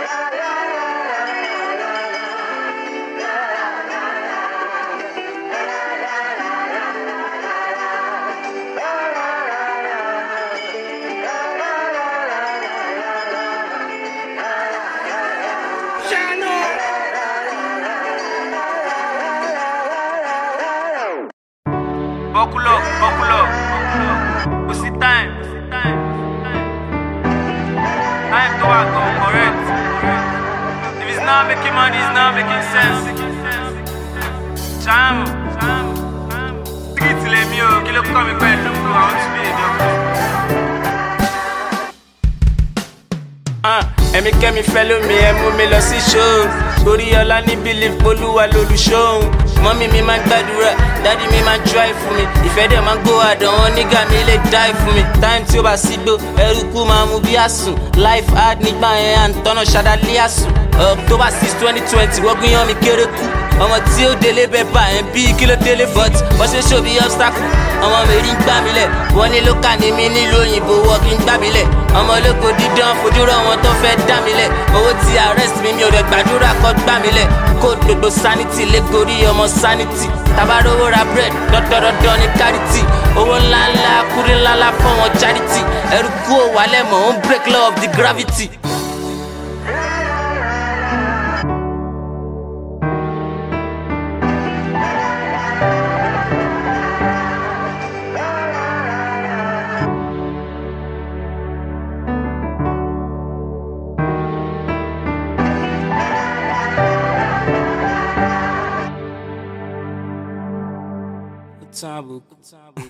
Buckle up, buckle up, buckle up. Pussy time, pussy time, pussy time. Time to work on correct. If it's not making money, it's not making sense. Jam, jam, jam. Street le mi o, kí ló kọ́ mi pẹ̀lú àwọn tí mi èdè ọkọ̀. Ah, ẹ̀mí kẹ́mi fẹ́ lómi ẹ mú mi lọ sí ṣóò torí ọlá ní bílíf olúwa lolùṣóhun mọ́mí mi máa ń gbàdúrà dádì mi máa ń try fún mi ìfẹ́ dẹ̀ máa ń gbó àdán wọn nígà mi lè die fún mi time tí ó bá sí gbó ẹrúkú máa mú bí àsùn life hard nígbà yẹn à ń tọ́nà ṣadálé àsùn october six twenty twenty wọ́n gbìyàn mi kéré kú ọmọ tí ó délé bẹ́ẹ̀ bá ẹ̀ ń bí kí ló délé but wọ́n ṣe ṣó bí obstacle ọmọ mi rí ń gbà mí lẹ̀ wọ́n ní ló kà ní mi nílùú òyìnbó wọ́n kí ń gbà mí lẹ̀ ọmọ ológo dídán fojú rọ wọn tó fẹ́ dá mi lẹ̀ owó ti arrest mi mi ò rẹ̀ gbàdúrà kọ́ gbà mí lẹ̀ kó gbogbo sanity lé gorí ọmọ sanity tabarówó ra bread dọ́dọ́dọ́dọ́ ní charity owó ńláńlá kúrí ńláńlá fún wọn charity ẹrú kú ò wálẹ̀ mọ̀ ó ń break law of the gravity. Tabu, tabu.